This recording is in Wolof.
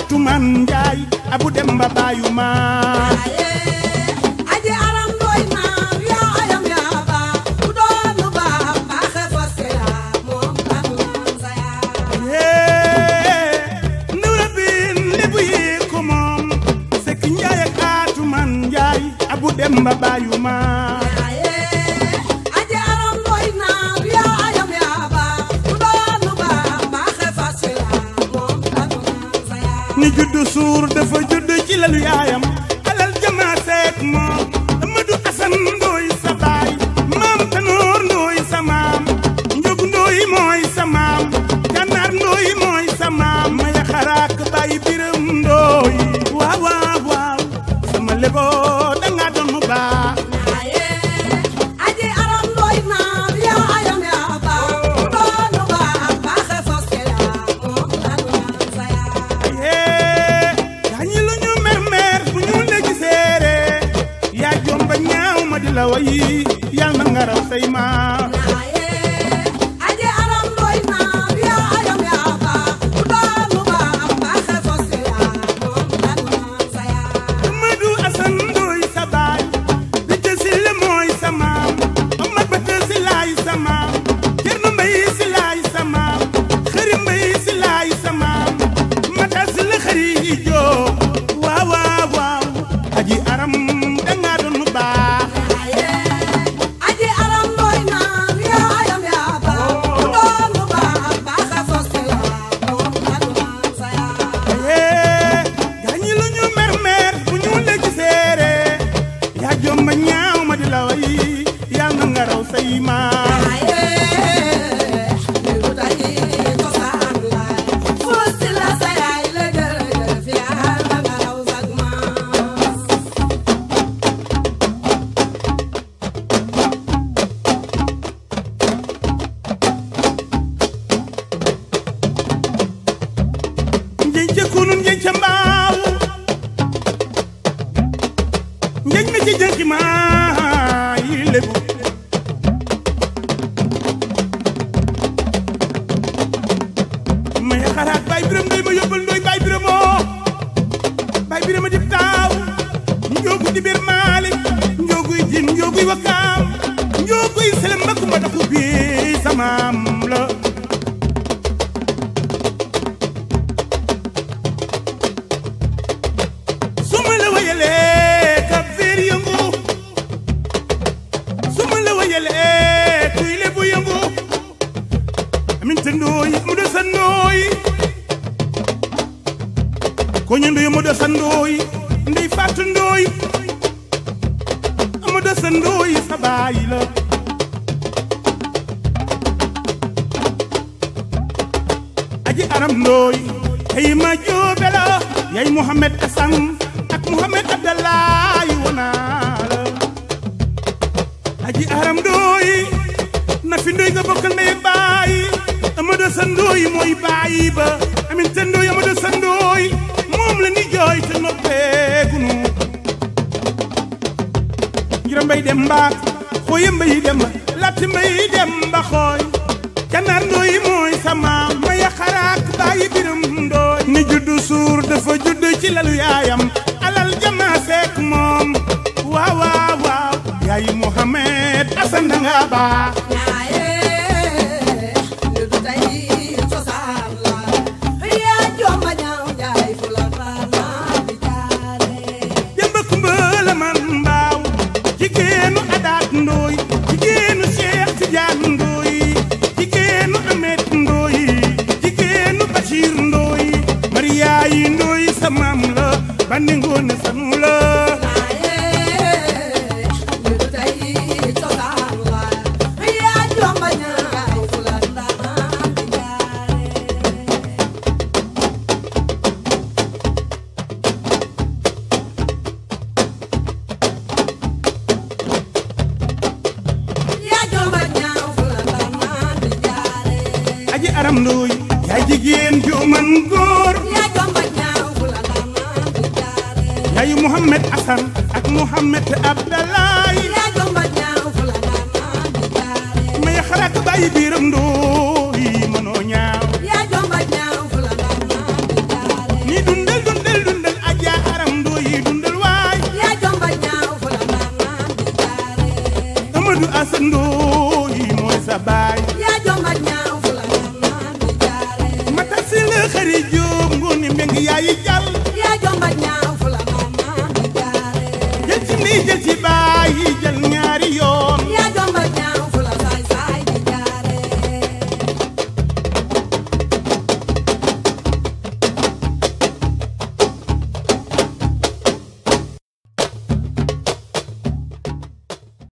atuman njaay abu dem ba baayu ma aji aram doy naar yaa ayam yaa ba ku doon lu baax baaxe fas ya moom tanu naan sa yaa ndawra bin lébu yi ko moom sekk njaay ak atuman njaay abu dem ba baayu ma aji aram doy naar yaa ayam yaa ba ku doon lu baax baaxe fas ya moom tanu naan sa yaa ni juddu suur dafa judd ci lalu yaayam alal jamaa seek moom Amadou Asan ndooy sa baay maam Tanoor ndooy sa maam Njogu ndooy mooy sa maam Gànnaar ndooy mooy sa maam maya xaraak baay biram ndooy waaw waaw waaw sama lebo danga doon mu baax aji aram doy naar yaa ayam yaa ba ku doon lu baax baaxe fas ya moom tanu naan sa yaa yee gaañi lu ñu mer mer bu ñu la giseere yaa jomba ñaaw ma di la wayi yal na nga raw say maam aji aram doy naar yaa ayam yaa ba ku doon lu baax baaxe fas ya moom tanu naan sa yaa Amadou Asan Ndooy sa baay di jësil mooy sa maam Omar Bata si laay sa maam Cerno Mbay si laay sa maam Xëri Mbay si laay sa maam Mata si la xëri yi joo waaw waaw waaw aji aram danga doon mu baax aji aram doy naar yaa ayam yaa ba ku doon lu baax baaxe fas ya moom tanu naan sa yaa yee gaañi lu ñu mer mer bu ñu la giseere yaa jomba ñaaw ma di la way yal na nga raw say maam njeñ ca kunun njeñ ca mbaaw njeñ mi ci jënki maa yi lébu may xalaat baay biram ndoy ma yóbbal ndoy baay biramoo baay birama dib taaw njoogu di bir maalik njooguy jin njooguy wakaam njooguy selem ma kumba daku bi samaam la su ma la wayalee kab feer yëngu su ma la wayalee kuy lebu yëngu amin te ndooy mu do sa ndooy ko ñu ndoy mu do sa ndooy ndey fàttu ndooy mu do sa ndooy sa baay la aji aram ndooy ay ma joobe la yay Muhammad Asan ak Muhammad Abdallahi wonaa la aji aram ndooy na fi ndooy nga bokkal ndey ak baay amado sa ndooy mooy baay ba amin te ndooy amado sa ndooy moom la ni jooy te noppeegunu njira mbay dem mbaak xooye mbay dem latti mbay dem ba xooy ganaar ndooy mooy sa maam maya xaraak bàyyi biram ndooy ni juddu suur dafa judd ci lalu yaayam alal jama seek moom waaw waaw waaw yaayi Muhammad Asan danga baax demba kumba la man mbaaw jigéenu adaat ndooy jigéenu Cheikh Tidiane ndooy jigéenu Amet ndooy jigéenu Bachir ndooy Mariyaay ndooy sa maam la bandi ngoone sanu la aji aram ndooy yaay jigéen ju man góor yaayu Muhammad Asan ak Muhammad Abdallahi may xalaat bàyyi biiram ndooy